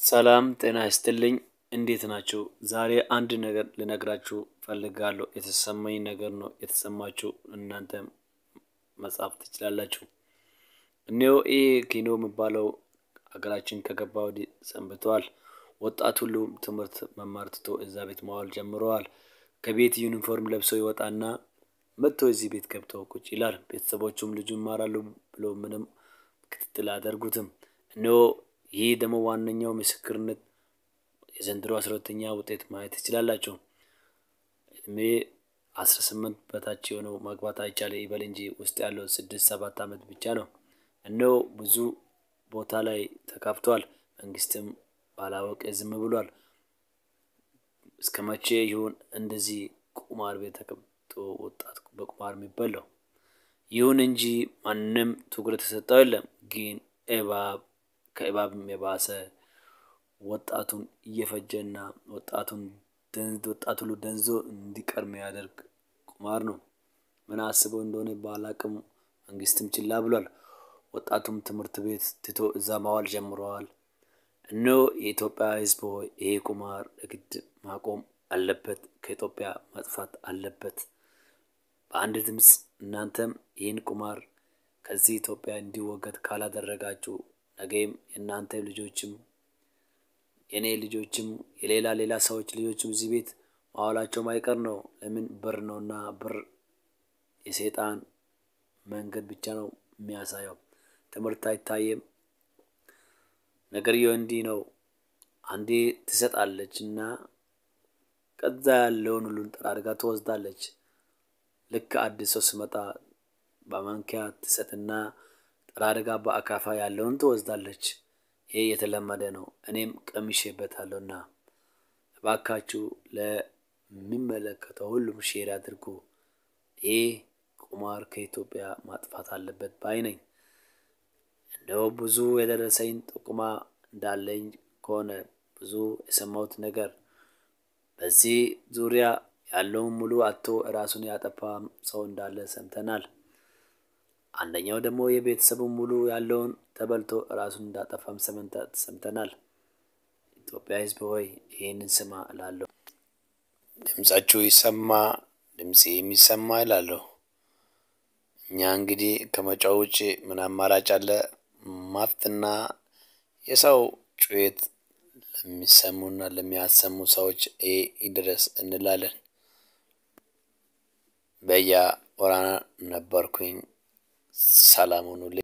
ሰላም ጤና ይስጥልኝ እንዴት ናችሁ? ዛሬ አንድ ነገር ልነግራችሁ ፈልጋለሁ የተሰማኝ ነገር ነው የተሰማችሁ እናንተም መጻፍ ትችላላችሁ። እኔው ይህ ኪኖ የሚባለው ሀገራችን ከገባ ወዲህ ሰንብተዋል። ወጣት ሁሉም ትምህርት መማር ትቶ እዛ ቤት መዋል ጀምረዋል። ከቤት ዩኒፎርም ለብሰው ይወጣና መጥቶ እዚህ ቤት ገብተው ቁጭ ይላል። ቤተሰቦቹም ልጁ ይማራሉ ብሎ ምንም ክትትል አያደርጉትም። እነሆ ይህ ደግሞ ዋነኛው ምስክርነት የዘንድሮ አስራ ሁለተኛ ውጤት ማየት ትችላላችሁ። እድሜ አስራ ስምንት በታች የሆነው ማግባት አይቻለ ይበል እንጂ ውስጥ ያለው ስድስት ሰባት ዓመት ብቻ ነው። እነሆ ብዙ ቦታ ላይ ተካፍቷል። መንግስትም ባላወቀ ዝም ብሏል። እስከ መቼ ይሁን እንደዚህ ቁማር ቤት ተቀምጦ ወጣት በቁማር የሚበላው? ይሁን እንጂ ማንም ትኩረት የሰጠው የለም። ግን እባብ ከእባብም የባሰ ወጣቱን እየፈጀና ወጣቱን ወጣት ሁሉ ደንዞ እንዲቀር የሚያደርግ ቁማር ነው። ምን አስበው እንደሆነ ባላቅም መንግስትም ችላ ብሏል። ወጣቱም ትምህርት ቤት ትቶ እዛ ማዋል ጀምረዋል። እነሆ የኢትዮጵያ ሕዝብ ሆይ ይሄ ቁማር የግድ ማቆም አለበት፣ ከኢትዮጵያ መጥፋት አለበት። በአንድ ድምፅ እናንተም ይህን ቁማር ከዚህ ኢትዮጵያ እንዲወገድ ካላደረጋችሁ ነገም የእናንተ ልጆችም የእኔ ልጆችም የሌላ ሌላ ሰዎች ልጆችም እዚህ ቤት ማዋላቸው ማይቀር ነው። ለምን ብር ነውና፣ ብር የሰይጣን መንገድ ብቻ ነው የሚያሳየው። ትምህርት አይታየም። ነገርየው እንዲህ ነው። አንዴ ትሰጣለች እና ከዛ ያለውን ሁሉን ጠራርጋ ትወስዳለች። ልክ አዲስ ሰው ስመጣ በማንኪያ ትሰጥና ጠራርጋ በአካፋ ያለውን ትወስዳለች። ይሄ የተለመደ ነው። እኔም ቀምሼበታለሁና እባካችሁ ለሚመለከተው ሁሉም ሼር አድርጉ። ይህ ቁማር ከኢትዮጵያ ማጥፋት አለበት ባይ ነኝ። እንደው ብዙ የደረሰኝ ጥቁማ እንዳለኝ ከሆነ ብዙ የሰማሁት ነገር በዚህ ዙሪያ ያለውን ሙሉ አቶ ራሱን ያጠፋ ሰው እንዳለ ሰምተናል። አንደኛው ደግሞ የቤተሰቡን ሙሉ ያለውን ተበልቶ ራሱን እንዳጠፋም ሰምተናል። ኢትዮጵያ ሕዝብ ሆይ ይህንን ስማ እላለሁ። ድምጻችሁ ይሰማ፣ ድምፄ የሚሰማ እላለሁ። እኛ እንግዲህ ከመጫው ውጭ ምን አማራጭ አለ? ማፍትና የሰው ጩኸት ለሚሰሙና ለሚያሰሙ ሰዎች ይሄ ይድረስ እንላለን። በያ ወራና ነበርኩኝ። ሰላም ሁኑልኝ።